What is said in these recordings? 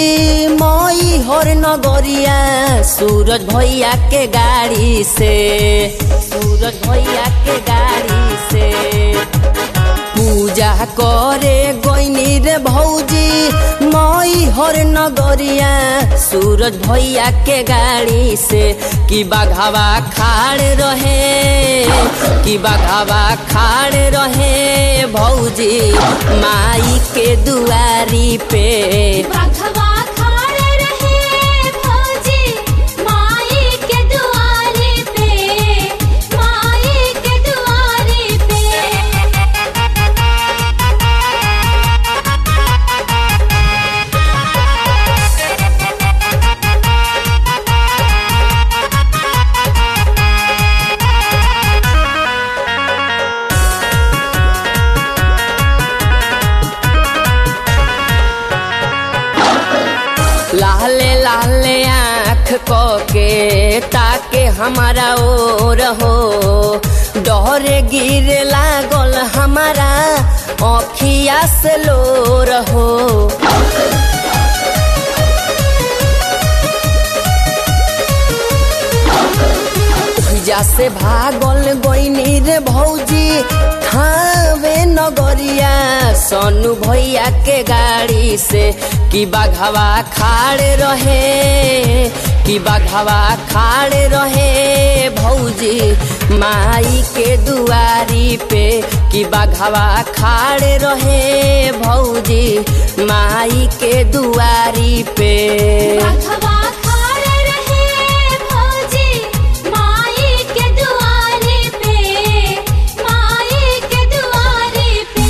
मई हर नगरिया सूरज भैया के गाड़ी से सूरज भैया के गाड़ी से पूजा करे गईनी रे भौजी मई हर नगरिया सूरज भैया के गाड़ी से कि बाघावा खाड़ रहे कि बाघावा खाड़ रहे भौजी माई के दुआरी पे बाघवा खाड़े रहे भौजी माई के दुआरे पे माई के दुआरे पे लाले लाले आँख को के ताके हमारा ओर हो डरे गिर लागल हमारा अखिया से लोर हो जा से भागल गईनी रे भौजी थावे नगरिया सोनू भैया के गाड़ी से कि बाघावा खाड़े रहे कि बाघावा खाड़े रहे भौजी माई के दुआरी पे कि बाघावा खाड़े रहे भौजी माई के दुआरी पे बाघवा खाड़े रहे भौजी माई के दुआरे पे माई के दुआरे पे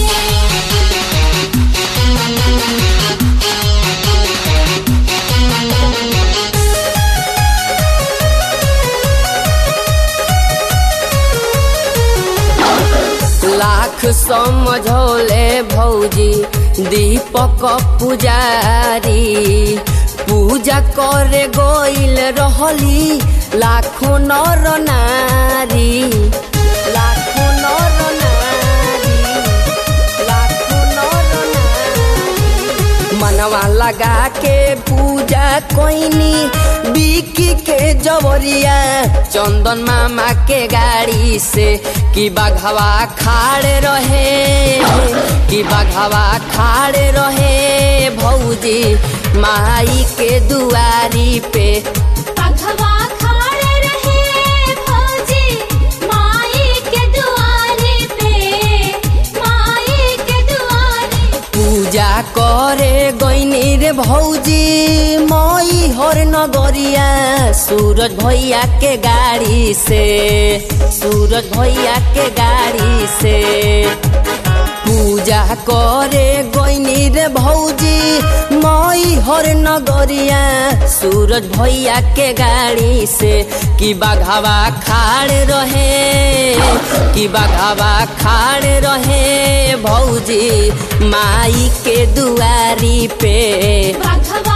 लाख समझौले भौजी दीपक पुजारी पूजा करे गईल रहली लाखों नर नारी लाखों नर नारी लाखों नर नारी मनवा लगा के पूजा कोइनी बिकी के जवरिया चंदन मामा के गाड़ी से कि बाघवा खाड़े रहे कि बाघवा खाड़े रहे भौजी माई के दुआरी पे बाघवा खाड़े रहे भौजी माई के दुआरे पे माई के दुआरे पूजा करे गईनी रे भौजी मई हर नगरिया सूरज भैया के गाड़ी से सूरज भैया के गाड़ी से पूजा करे गईनी रे भौजी मई हर नगरिया सूरज भैया के गाड़ी से कि बाघावा खाड़ रहे कि बाघावा खाड़ रहे भौजी माई के दुआरी पे बाघवा